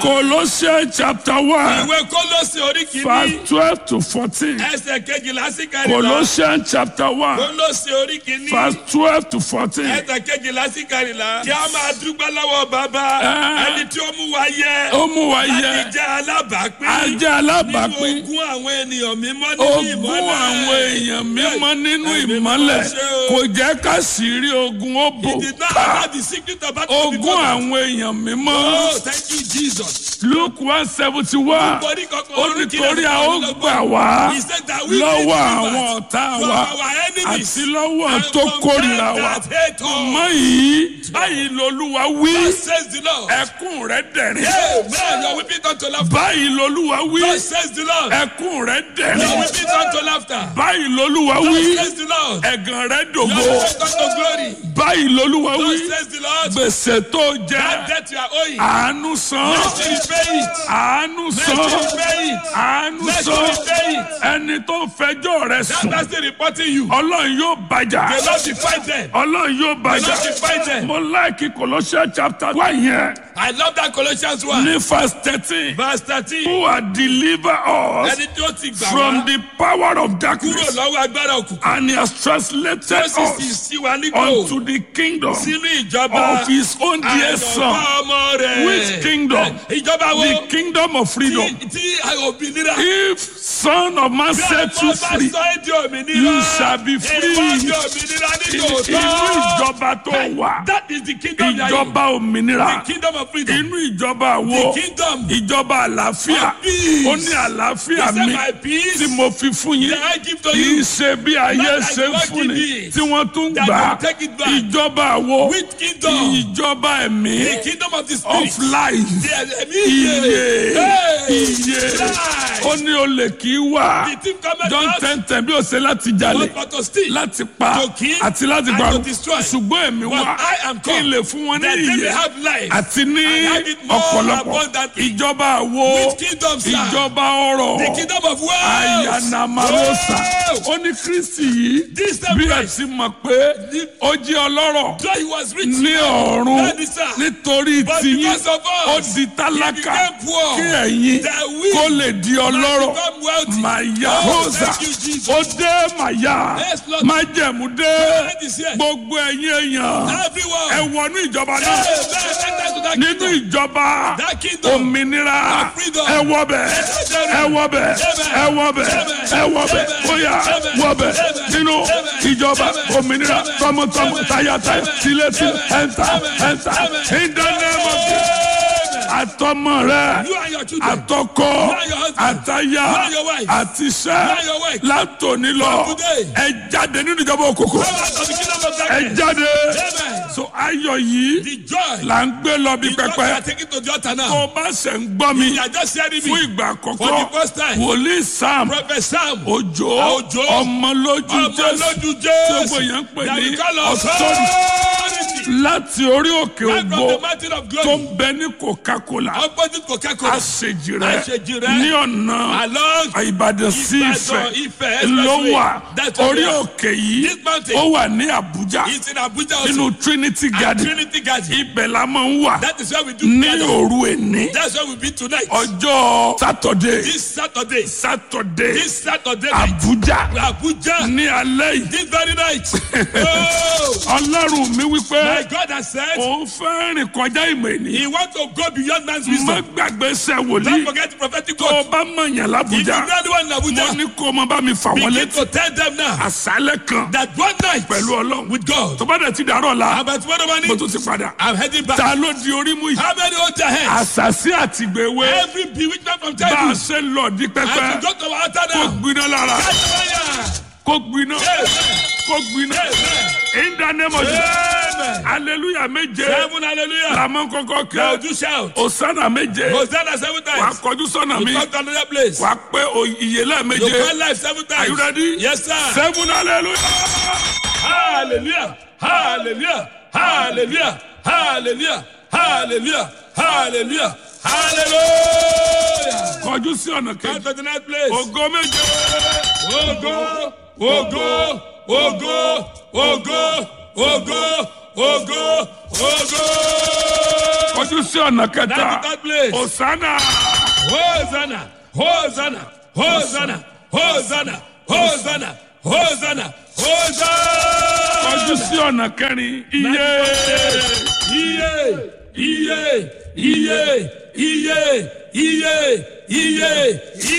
Colossians chapter one ìwé kólósì orí verse kìíní twelve to fourteen. ẹsẹ̀ kejìlá sí kẹrìnlá Colossians chapter one kólósì orí kìíní verse twelve to fourteen. ẹsẹ̀ kejìlá sí kẹrìnlá kí a máa dúpẹ́ lọ́wọ́ bàbá Ah. ẹni tí ó mú wa yẹ Ó mú wa láti yẹ jẹ́ alábàápín ajá nínú alábàápín ogún àwọn ènìyàn mímọ́ nínú ogún ìmọ́lẹ̀ àwọn èèyàn mímọ́ nínú Ẹ̀mí mímọ́ ìmọ́lẹ̀ ṣe o. kò jẹ́ ká sì rí ogun ó bò He did not ká allow the secret of battle to be ogún covered. àwọn èèyàn mímọ́ Oh, thank you, Jesus. Luke one seventy one Nítorí kankan ó orí kìíní nítorí a ó àti gbà wá He said that we lọ́wọ́ will be àwọn delivered ọ̀tá from wa our enemies àti lọ́wọ́ and tó from kórìíra them wa that hate us. mọ́ yìí báyìí lolúwa wí Thus says the Lord. ẹkún rẹ dẹ̀rín Amen. You're weeping unto laughter. báyìí lolúwa wí Thus says the Lord. ẹkún rẹ You're dẹ̀rín weeping unto laughter. báyìí lolúwa Thus wí says the Lord. ẹ̀gàn rẹ You're dògbò weeping unto glory. báyìí lolúwa wí Thus says the Lord. gbèsè tó That jẹ debt you are owing. àánú san Let me repay it. àánú Let san me repay it. àánú Let me san repay it. ẹni tó ń fẹjọ́ rẹ That sùn person reporting you. ọlọ́run yóò bàjá The Lord will fight them. ọlọ́run yóò The bàjá Lord will fight them. mo láìkí Colossians chapter one yẹn I love that Colossians 1. ní verse thirteen Verse 13. who are deliver us Ẹni tí ó ti gbà from wá the power of kúrò darkness lọ́wọ́ agbára òkùnkùn. and he has translated Tó sì sì us sí wa nígbò unto the kingdom sínú ìjọba of his own dear àyànfẹ́ son ọmọ rẹ̀. which kingdom Ìjọba wo the kingdom of freedom tí tí òmìnira. if son of man Bí set you ọmọ bá free sọ ẹ́ di òmìnira. you shall be free. Ìwọ di òmìnira nínú inú òótọ́. ìjọba tó wà That is the kingdom you are in. ìjọba òmìnira The kingdom of freedom. inú ìjọba wo The kingdom ìjọba àlàáfíà of peace. ó ní àlàáfíà He said, mi "My peace tí mo fi fún yín that I give to kì í you." ṣe bí ayé Not like ṣe ń what fún ni give it. tí wọ́n tún That gbà you take it back. ìjọba wo Which kingdom? ìjọba ẹ̀mí The kingdom of the of spirit. life The ẹ̀mí iye Hey! iye Life. ó ní olè kì í wà The thief cometh John not ten ten bí ó ṣe láti jalè but for to steal. láti pa To kill àti láti and parun to destroy. ṣùgbọ́n èmi But wá I am kí n come lè fún wọn ní that they may ìyè have life àti ní and have it more ọ̀pọ̀lọpọ̀ abundantly. ìjọba àwo Which kingdom, sir? ìjọba ọrọ̀ The kingdom of wealth. ayanamarosa Oh! ó ní kristi yìí This time bí ẹ Christ. ti mọ̀ pé ó jẹ́ ọlọ́rọ̀ Though he was rich. ní ọ̀run That is, sir. nítorí But tiyín because of us, ó di tálákà he became poor. kí ẹ̀yin That we kó lè di ọlọ́rọ̀ become wealthy. màyà Oh, rosa thank you, Jesus. ó dé màyà Yes, Lord. májẹ̀mú dé That is here. gbogbo ẹ̀yin èèyàn Everyone. ẹ wọnú ìjọba Hey, náà man, enter to that nínú kingdom. ìjọba That kingdom. òmìnira Of freedom. ẹ wọbẹ̀ ẹ wọbẹ̀ ẹ wọbẹ̀ ẹ wọbẹ̀ bóyá wọbẹ̀ nínú ìjọba òmìnira tọmọtọmọ tayátayá tilétilé ẹ̀ńtà ẹ̀ńtà in the name of Jesus àtọmọ rẹ You and your children. àtọkọ and your husband. àtaya You and your wife. àtiṣẹ́ and your wife. látòní lọ From today. ẹ jáde nínú ìjọba òkòkò Come out of the kingdom of ẹ darkness. jáde Amen. so ayọ̀ yìí The joy. là ń gbé lọ bí The joy we pẹpẹ are taking to the altar tó now. o bá ṣe ń gbọ́ mi You are just hearing fún me. ìgbà For the àkọ́kọ́ first time. wòlíì sam Prophet Sam. òjò Òjó. ọmọlójú Ọmọ jésù lójú tí Jésù. gbogbo yẹn ń pè That ní we call authority. láti orí òkè Right from the ògbó mountain of tó glory. ń bẹ ní coca-cola Opposite Coca-Cola. àṣejì rẹ Àṣejì rẹ. ní ọ̀nà Along. ìbàdàn sí Ìbàdàn, ìfẹ́ Ifẹ̀ ló expressway. wà That's where orí we are. òkè yìí This mountain. ó wà ní àbújá It's in Abuja also. nínú trinity At garden Trinity Garden. ibẹ̀ la máa ń wà That is where we do ní gather. òru èní That's where we be tonight. ọjọ́ sátọ̀dé This Saturday. sátọ̀dé This Saturday night. àbújá Abuja. ní alẹ́ yìí This very night. Oh, ọlọ́run mi wípé my God has said òun fẹ́ rìn kọjá ìmọ̀ ènìyàn he wants to go beyond man's má wisdom. gbàgbé sẹ́ Don't wòlíì forget the prophetic tó o word. bá mọ̀yàn If you lábújá know anyone in mo Abuja, ní kó o máa bá mi fà wọ́n begin létí to tell them now àṣálẹ̀ kan that one night pẹ̀lú ọlọ́run with God. tó bá dẹ̀ ti dàrọ̀ la About tomorrow mo morning, tún ti padà I'm heading back. ta ló di orí mú yìí How many hold their hands? àṣàṣì àtìgbèwé Every bewitchment from bá a childhood. ṣe lọ di As pẹpẹ you go to our altar kó now. gbiná lára Catch fire. kó gbiná Amen. kó gbiná Amen. in the name of Jesus Amen. hallelujah méje Seven hallelujah. làmọ́ kọ́kọ́ Now kẹ́ do shout. osana méje Hosanna seven wàá times. kọjú sọ́nà mi Come to another place. wàá pé ìyẹlẹ You méje call life seven are you times. ready Yes, sir. seven hallelujah. Hallelujah. Hallelujah. Hallelujah. Hallelujah. Hallelujah. Hallelujah. Hallelujah. kọjú sí ọ̀nà Come kejì to the next place. ògo méje Ogo, ogo, ogo, ogo, ogo, ogo, ogo. kọjú sí ọ̀nà kẹta That's the third place. Hosanna Hosanna, Hosanna, Hosanna, Hosanna, Hosanna, Hosanna, kọjú Hosanna. sí ọ̀nà kẹrin iye Iye, iye, iye, iye, iye, iye,